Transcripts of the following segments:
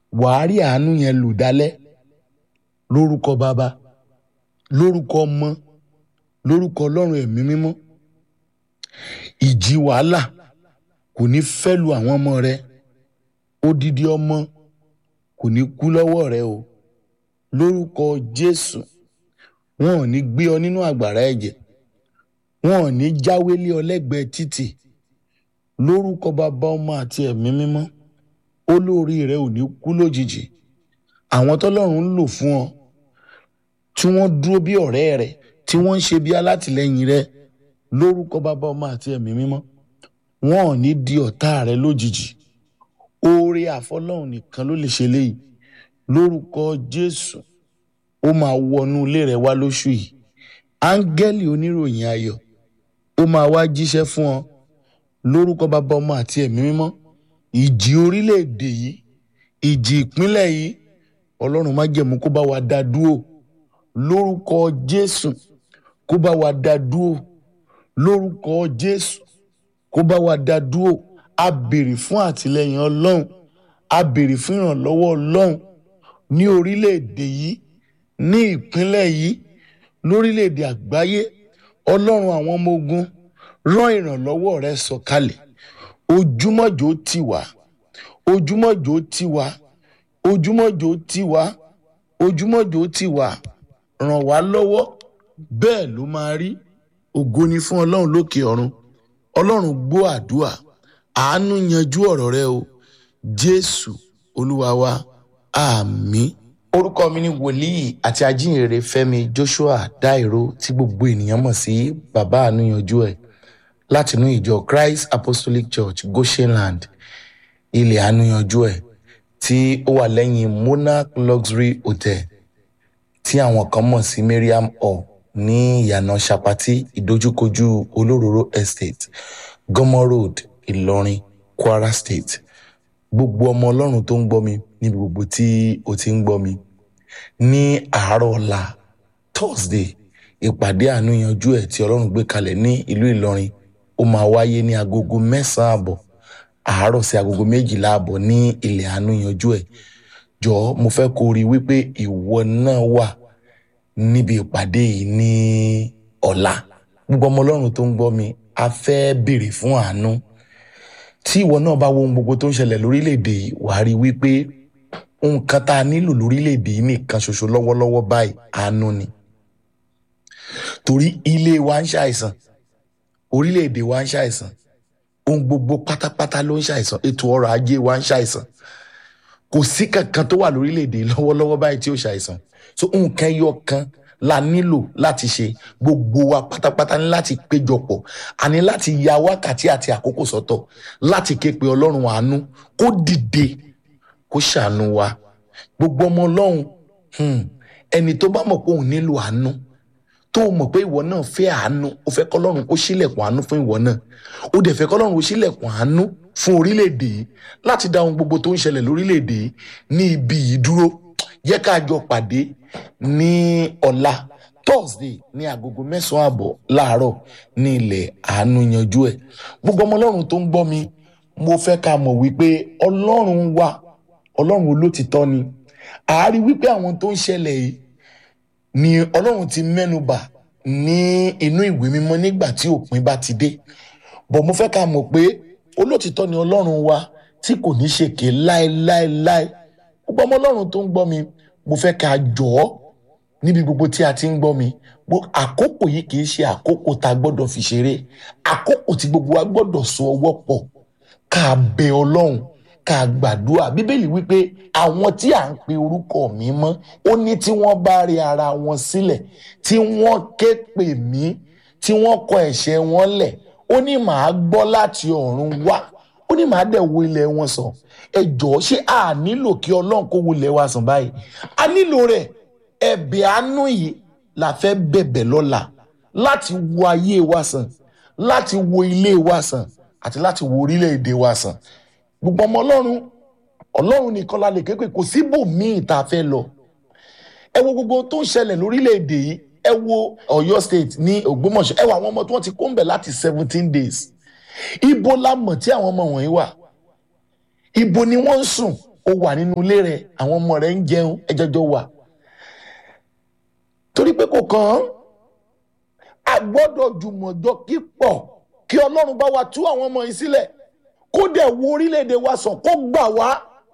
wàá rí àánú yẹn lò dálẹ́ lórúkọ bàbá lórúkọ ọmọ lórúkọ ọlọ́run ẹ̀mí mímọ́ ìjì wàhálà kò ní fẹ́ lu àwọn ọmọ rẹ odidi ọmọ kò ní kú lọ́wọ́ rẹ o lórúkọ jésù wọn ò ní gbé ọ nínú àgbàrá ẹ̀jẹ̀ wọn ò ní jáwé lé ọ lẹ́gbẹ̀ẹ́ títì lórúkọ bàbá ọmọ àti ẹ̀mí mímọ́ olórí rẹ ò ní kú lójijì àwọn tọ́lọ́run ń lò fún ọ tí wọ́n dúró bí ọ̀rẹ́ rẹ tí wọ́n ń ṣe bí alátìlẹ́yìn rẹ lórúkọ bàbá ọmọ àti ẹ̀mí mímọ́ wọn ò ní di ọ̀tá rẹ lójijì oore àfọlọ́run nìkan ló lè ṣe léyìí lórúkọ jésù ó máa wọnú ilé rẹ wá lóṣù yìí áńgẹ́lì oníròyìn ayọ̀ ó máa wá jíṣẹ́ fún ọ lórúkọ bàbá ọmọ àti ẹ̀mí mímọ́ ìjì orílẹ̀-èdè yìí ìjì ìpínlẹ̀ yìí ọlọ́run má jẹ̀mú kó bá wa dá dúró lórúkọ jésù kó bá wa dá dúró lórúkọ jésù kó bá wa dá dúró a béèrè fún àtìlẹyìn ọlọ́run a béèrè fún ìrànlọ́wọ́ ọlọ́run ní orílẹ̀-èdè yìí ní ìpínlẹ̀ yìí lórílẹ̀-èdè àgbáyé ọlọ́run àwọn ọmọ ogun rán ìrànlọ́wọ́ rẹ sọ̀kalẹ̀ ojúmọ́jò tì wá ojúmọ́jò tì wá ojúmọ́jò tì wá ojúmọ́jò tì wá ràn wá lọ́wọ́ bẹ́ẹ̀ ló máa rí ògo ni fún ọlọ́run lókè ọ̀run ọlọ́run gbọ́ àdúà àánú yanjú ọ̀rọ̀ rẹ o jésù olúwa wa àmín. orúkọ mi ni wòlíì àti ajínrere fẹ́mi joshua dairo tí gbogbo ènìyàn mọ̀ sí bàbá àánú yanjú ẹ̀ látinú ìjọ christ apostolic church goshenland ilẹ̀ àánú yanjú ẹ̀ tí ó wà lẹ́yìn monarch luxury hotel tí àwọn kan mọ̀ sí mariam hall ní ìyànà sapati ìdojúkojú olóróró estate gomo road ìlọrin kwara state gbogbo ọmọ ọlọ́run tó ń gbọ́ mi níbi gbogbo tí o ti ń gbọ́ mi ní àárọ̀ ọ̀la thursday ìpàdé àánú yanjú ẹ̀ tí ọlọ́run gbé kalẹ̀ ní ìlú ìlọrin ó máa wáyé ní agogo mẹ́sàn-án àbọ̀ àárọ̀ sí agogo méjìlá àbọ̀ ní ilẹ̀ àánú yanjú ẹ̀ jọ̀ọ́ mo fẹ́ kó rí i wípé ìwọ náà wà níbi ìpàdé yìí ní ọ̀la gbogbo ọmọ ọlọ́run tó ń gbọ́ mi a fẹ́ béèrè fún àánú tí ìwọ náà bá wo ohun gbogbo tó ń ṣẹlẹ̀ lórílẹ̀‐èdè yìí wàá rí i wípé nǹkan tá a nílò lórílẹ̀‐èdè yìí nìkan ṣoṣo lọ́wọ́lọ́wọ́ báyìí àánú ni torí ilé wa ń ṣàìsàn orílẹ̀‐èdè wa ń ṣàìsàn ohun gbogbo pátápátá ló ń ṣàìsàn ètò ọrọ̀ ajé wa ń ṣàìsàn kò sí kankan tó wà lórílẹ̀‐èdè lọ́wọ́lọ́wọ́ báyìí tí ó ṣàìsàn so nǹkan ẹyọ kan la nílò láti ṣe gbogbo wa pátápátá ní láti péjọpọ̀ a ní láti ya wákàtí àti àkókò sọ́tọ̀ láti ké pe ọlọ́run àánú kó dìde kó ṣàánú wa gbogbo ọmọ ọlọ́run ẹni tó bá mọ̀ pé òun nílò àánú tó mọ̀ pé ìwọ náà fẹ́ àánú ó fẹ́ kọ́lọ́run kó ṣílẹ̀kùn àánú fún ìwọ náà ó dẹ̀ fẹ́ kọ́lọ́run kó ṣílẹ̀kùn àánú fún orílẹ̀-èdè yìí láti dá ohun gbogbo tó ń ṣẹlẹ̀ lórílẹ̀-èdè yìí ní ibi yìí dúró yẹ ká jọ pàdé ní ọ̀la thursday ní agogo mẹ́sàn-án àbọ̀ láàárọ̀ ní ilẹ̀ àánú yanjú ẹ̀ gbogbo ọmọ ọlọ́run tó ń gbọ́ mi mo fẹ́ ká mọ̀ wípé ọlọ́run wà ọlọ́run olótìtọ́ ni àárí wípé àwọn tó ń ṣẹlẹ̀ yìí ni ọlọ́run ti mẹ́nubà ní inú ìwé mímọ́ nígbà tí òpin bá ti dé bọ̀ mo fẹ́ ká mọ̀ pé olótìtọ́ ni ọlọ́run wa tí kò ní ṣèké láéláéláé gbogbo ọmọ ọlọ́run tó ń gbọ́ mi mo fẹ́ ká jọ ọ́ níbi gbogbo tí a ti ń gbọ́ mi àkókò yìí kì í ṣe àkókò tá a gbọ́dọ̀ fi ṣeré àkókò tí gbogbo wa gbọ́dọ̀ so ọwọ́ pọ̀ ká bẹ ọlọ́run ká gbàdúrà bíbélì wípé àwọn tí à ń pe orúkọ mi mọ́ ó ní tí wọ́n bá rí ara wọn sílẹ̀ tí wọ́n ké pè mí tí wọ́n kọ ẹ̀ṣẹ̀ wọn lẹ̀ ó ní màá gbọ́ láti ọ̀run wá ó ní màá dẹ̀ wo ilẹ̀ wọn sàn ẹ jọ̀ọ́ ṣé a nílò kí ọlọ́run kó wo ilẹ̀ wa sàn báyìí a nílò rẹ̀ ẹ̀bẹ̀ àánú yìí la fẹ́ bẹ̀bẹ̀ lọ́la láti wo ayé wa sàn láti wo ilé wa sàn àti láti wo orílẹ̀-èdè wa sàn gbogbo ọmọ ọlọ́run ọlọ́run nìkan la lè ké pé kò síbòmíì tá a fẹ́ lọ ẹ wo gbogbo tó ń ṣẹlẹ̀ lórílẹ̀-èdè yìí ẹ wo Ọ̀yọ́ state ní Ògbómọ̀ṣọ́ ẹ wo àwọn ọmọ tí wọ́n ti kó ń bẹ̀ láti seventeen days ibo la mọ̀ tí àwọn ọmọ wọ̀nyí wà ibo ni wọ́n ń sùn ó wà nínú ilé rẹ àwọn ọmọ rẹ ń jẹun ẹjọjọ wà torí pé kò kàn án a gbọ́dọ̀ jùmọ̀jọ kí pọ̀ kí ọlọ́run bá wa tú àwọn ọmọ yìí sílẹ̀ kó dẹ̀ wo orílẹ̀-èdè wa sàn kó gbà wá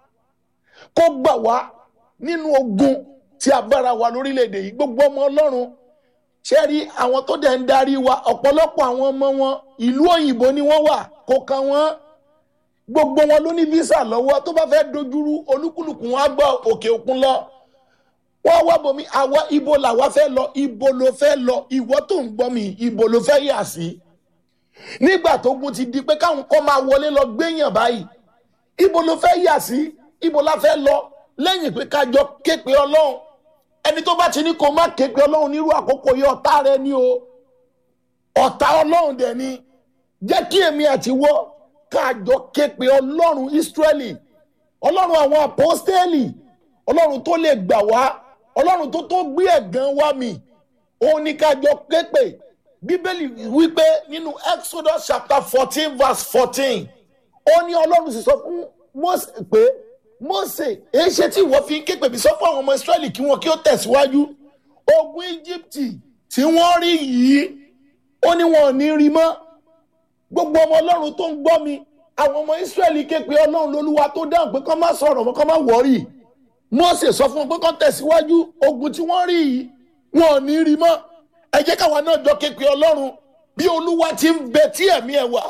kó gbà wá nínú ogun tí a bára wa lórílẹ̀-èdè yìí gbogbo ọmọ ọlọ́run ṣe rí àwọn tó dẹ̀ ń darí wa ọ̀pọ̀lọpọ̀ àwọn ọmọ wọn ìlú òyìnbó ni wọ́n wà kó kan wọ́n gbogbo wọn ló ní visa lọ́wọ́ tó bá fẹ́ dojúrú olúkúlùkù wọn á gbọ́ òkè òkun lọ wọ́n wá bomi àwa ibo làwa fẹ́ lọ ibo ló fẹ́ lọ ìwọ tó ń gbọ́ mi ibo ló fẹ́ yà sí nígbà tó gun ti di pé káwọn kọ́ máa wọlé lọ gbéyàn báyìí ibo ló fẹ́ yà sí ibo la fẹ́ lọ lẹ́yìn pé kájọ képe ọlọ́run ẹni tó bá ti ní kó má képe ọlọ́run nírú àkókò yìí ọ̀tá rẹ ni o ọ̀tá ọlọ́run dẹ̀ ni jẹ́ kí èmi àti wọ́ kájọ képe ọlọ́run Ísírẹ́lì ọlọ́run àwọn àpọ́stẹ́lì ọlọ́run tó lè gbà wá ọlọ́run tó tó gbé ẹ̀gàn wá mi òun ní kájọ képe bíbélì wípé nínú Exodus chapter fourteen verse fourteen ó ní ọlọ́run sì sọ fún Mósè pé Mósè èyí ṣe tí ìwọ fi ń képe bí sọ fún àwọn ọmọ Ísírẹ́lì kí wọn kí ó tẹ̀síwájú ogun Íjíbítì tí wọ́n rí yìí ó ní wọn ò ní rí mọ́ gbogbo ọmọ ọlọ́run tó ń gbọ́ mi àwọn ọmọ Ísírẹ́lì képe ọlọ́run lolúwa tó dáhùn pé kán má sọ̀rọ̀ mọ́ kán má wọ́rì Mósè sọ fún wọn pé kán tẹ̀síwájú ogun tí wọ́n rí yìí wọn ò ní rí mọ́ ẹ jẹ́ káwa náà jọ képe ọlọ́run bí olúwa ti ń bẹ tí ẹ̀mí ẹ̀ wà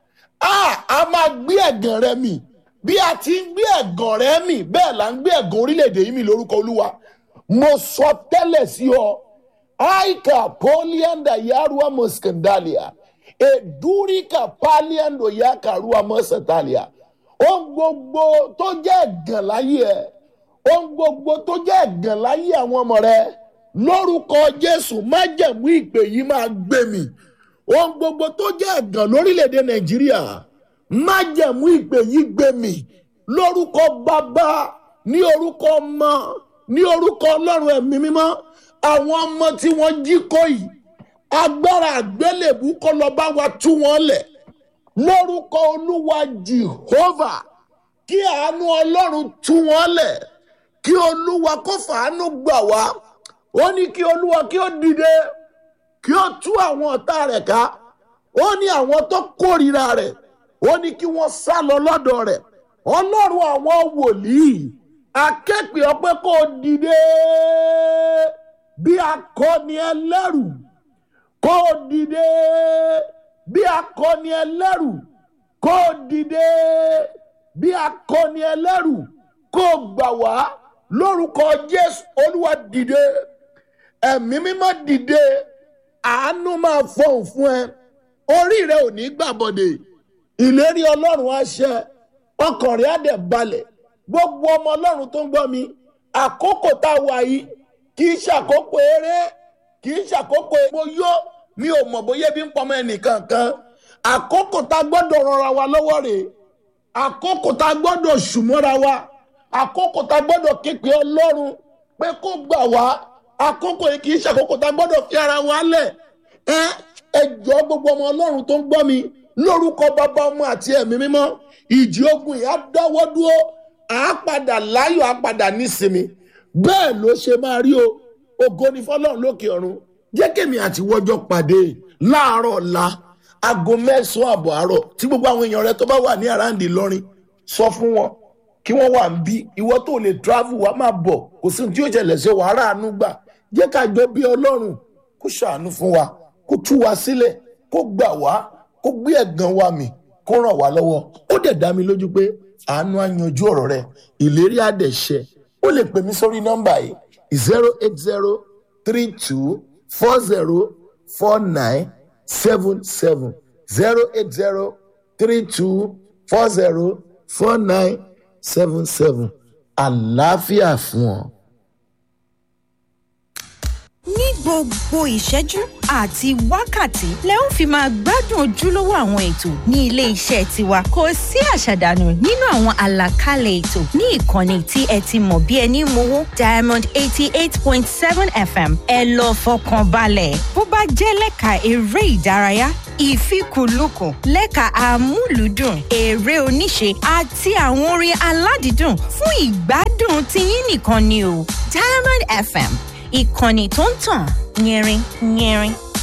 a máa gbé ẹ̀gàn rẹ mì bí a ti ń gbé ẹ̀gàn rẹ mì bẹ́ẹ̀ là ń gbé ẹ̀gàn orílẹ̀-èdè yìí mì lórúkọ olúwa mo sọ tẹ́lẹ̀ sí ọ aika polianda yarua moskandalia edurika paliando yakarua mosatalia ohun gbogbo tó jẹ́ ẹ̀gàn láyé ẹ̀ ohun gbogbo tó jẹ́ ẹ̀gàn láyé àwọn ọmọ rẹ lórúkọ jésù májẹ̀mú ìpè yìí máa gbé mi ohun gbogbo tó jẹ́ ẹ̀gàn lórílẹ̀‐èdè nàìjíríà májẹ̀mú ìpè yìí gbé mi lórúkọ bàbá ní orúkọ ọmọ ní orúkọ ọlọ́run ẹ̀mí mímọ́ àwọn ọmọ tí wọ́n jí kó yìí agbára àgbélébù kó lọ bá wa tú wọn lẹ̀ lórúkọ olúwa jehovah kí àánú ọlọ́run tú wọn lẹ̀ kí olúwa kó fàánú gbà wá ó ní kí olúwa kí ó dìde kí ó tú àwọn ọ̀tá rẹ̀ ká ó ní àwọn tó kórìíra rẹ̀ ó ní kí wọ́n sá lọ lọ́dọ̀ rẹ̀ ọlọ́run àwọn wòlíì akẹ́pẹ́ ọpẹ́ kó dìde bí akọni ẹlẹ́rù kó dìde bí akọni ẹlẹ́rù kó dìde bí akọni ẹlẹ́rù kó gbà wá lórúkọ jésù olúwa dìde ẹ̀mí mímọ́ dìde àánú máa fọhùn fún ẹ orí rẹ ò ní gbàbọdè ìlérí ọlọ́run á ṣẹ ọkàn rẹ á dẹ̀ balẹ̀ gbogbo ọmọ ọlọ́run tó ń gbọ́ mi àkókò tá a wà yìí kì í ṣàkókò eré kì í ṣàkókò epo yó mi ò mọ̀ bóyá bí ń pọmọ ẹnìkan kan àkókò tá a gbọ́dọ̀ rọra wa lọ́wọ́ rèé àkókò tá a gbọ́dọ̀ ṣùmọ́ra wa àkókò tá a gbọ́dọ̀ képe ọlọ́run pé kó gbà wá àkókò yìí kì í ṣàkókò tá a gbọ́dọ̀ fi ara wa lẹ̀ ẹ ẹ jọ gbogbo ọmọ ọlọ́run tó ń gbọ́ mi lórúkọ bàbá ọmọ àti ẹ̀mí mímọ́ ìjì ogun yìí á dáwọ́ dúró à á padà láyọ̀ á padà nísinmi bẹ́ẹ̀ ló ṣe máa rí o ògo ni fọlọ́run lókè ọ̀run jẹ́ kémi àti wọ́jọ́ pàdé láàárọ̀ ọ̀la aago mẹ́sàn-án àbọ̀ àárọ̀ tí gbogbo àwọn èèyàn rẹ tó bá wà ní àràǹdì lọ́rin sọ fún wọn kí wọ́n wà ń bí ìwọ tó lè travel wá máa bọ̀ kò sí ohun tí yóò ṣẹlẹ̀ sí wàá ràánú gbà jẹ́ ká jọ bí ọlọ́run kó ṣàánú fún wa kó tú wa sílẹ̀ kó gbà wá kó gbé ẹ̀gàn wa mì kó ràn wá lọ́wọ́ ó dẹ̀ dá mi lójú pé àánú á yanjú ọ̀rọ̀ rẹ ìlérí á dẹ̀ ṣẹ ó lè pè mí sórí nọ́mbà yìí zero eight zero three two four zero four nine seven seven zero eight zero three two four zero four nine seven seven àlàáfíà fún ọ. ní gbogbo gbogbo ìṣẹ́jú àti wákàtí lẹ ó fi máa gbádùn ojúlówó àwọn ètò ní ilé iṣẹ́ tiwa kò sí àṣàdànù nínú àwọn àlàkalẹ̀ ètò ní ìkànnì tí ẹ ti mọ̀ bí ẹni mowó diamond eighty eight point seven fm ẹ lọ fọkàn balẹ̀ bó bá jẹ́ lẹ́ka eré ìdárayá ìfikùnlukùn lẹ́ka amúlùúdùn eré oníṣe àti àwọn orin aládìídùn fún ìgbádùn tiyín nìkan ni o diamond fm ìkànnì tó ń tàn yẹrin yẹrin.